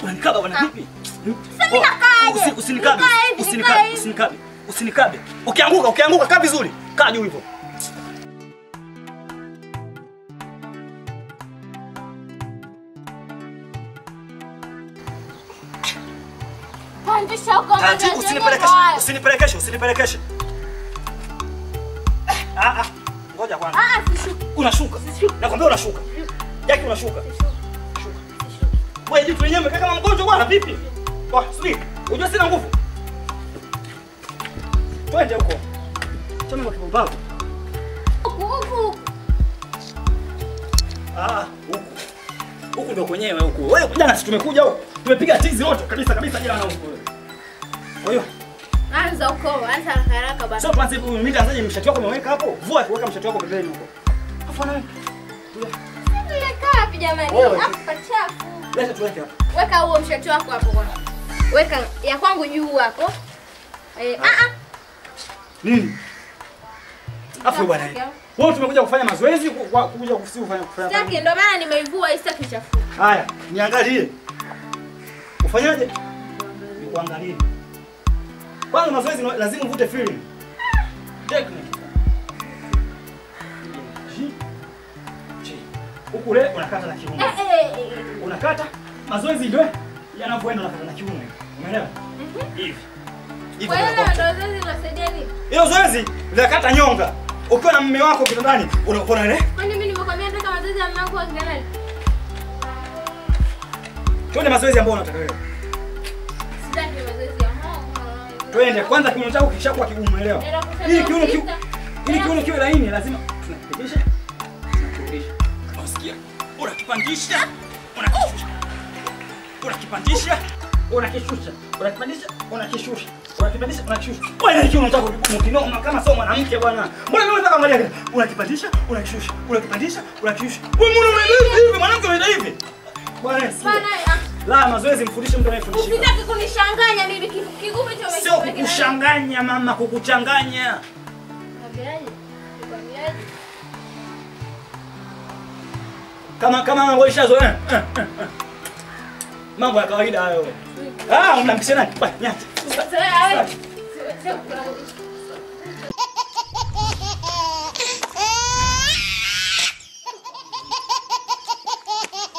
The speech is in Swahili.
Unanikaba bwana vipi? Sasa mimi nakaaje? Usi- Usinikabe. Nikae hivi, Usinikabe. nikae hivi. Usinikabe. Usinikabe. Ukianguka, ukianguka kaa vizuri. Kaa juu hivyo. Pandisha huko Taratibu, mazoezi usinipelekeshe. yenyewe. Usinipelekeshe, usinipelekeshe. Ah ah. Ngoja kwanza. Ah, ah, sishuki. Unashuka. Nakwambia unashuka. Jaki unashuka. Wewe jitu lenyewe umekaa kama mgonjwa bwana vipi? Wa, subiri. Unajua sina nguvu. Twende huko. Chama kwa kibao. Huku, huku. Ah, huku. Huku ndo kwenyewe huku. Wewe jana si tumekuja huku. Tumepiga tizi wote kabisa kabisa jana huku. Kwa hiyo, Anza huko, anza haraka haraka bana. sio tuanze mimi nitaanzaje mshati wako umeweka hapo? Vua kuweka mshati wako pembeni huko. Afu na Nimekaa wapi jamani? Wewe. Hapa pachafu. leta tuweke hapo. Weka huo mshati wako hapo kwanza. Weka ya kwangu juu hapo. Eh, ah ah. Nini? Afu bwana. Wewe tumekuja kufanya mazoezi ku- kwa- kuja kufisi kufanya kufanya. Sitaki ndio maana nimeivua hii sitaki chafu. Haya, niangalie. Ufanyaje? Nikuangalie. Kwanza mazoezi na- lazima uvute feeling. Technique. Ji. Ji. Huku le unakata na kiuno. Eh eh. eh. Unakata mazoezi ndio yanavyoenda unakata na kiuno. Umeelewa? Hivi. Hivi Kwa hiyo ndio ndio zoezi linasaidia nini? Hilo zoezi linakata nyonga. Ukiwa na mume wako kitandani, unakuwa ile. Kwani mimi nimekwambia nataka mazoezi ya mlango wa kinani? Twende mazoezi ambayo unataka wewe. Sitaki mazoezi ya hao. Twende kwanza kiuno chako kishakuwa kigumu, umeelewa? Nenda kusema Ili kiuno kiu, ukita. ili kiuno kiwe laini lazima tunakipitisha. Tunakirudisha. Unasikia? Unakipandisha, unakishusha. Unakipandisha, unakishusha. Unakipandisha, unakishusha. Unakipandisha, unakishusha. Wewe ni kiuno chako kigumu kinoma kama sio mwanamke bwana. Mbona mimi nataka angalia hivi? Unakipandisha, unakishusha. Unakipandisha, unakishusha. Wewe mbona unaenda hivi? Mwanamke unaenda hivi? Bwana, sikia. Bana, ah, La mazoezi mfundishe mtu anayefundisha. usitaki kunishanganya mimi ki- kigumu hicho Sio kukushanganya mama, kukuchanganya. Naambiaje? Nakwambiaje? Kama kama mambo ishazoea. Eh, eh, eh. Mambo ya kawaida hayo. Ah, unampisha nani? Bwana, nyati. Sasa wewe, sio- sio-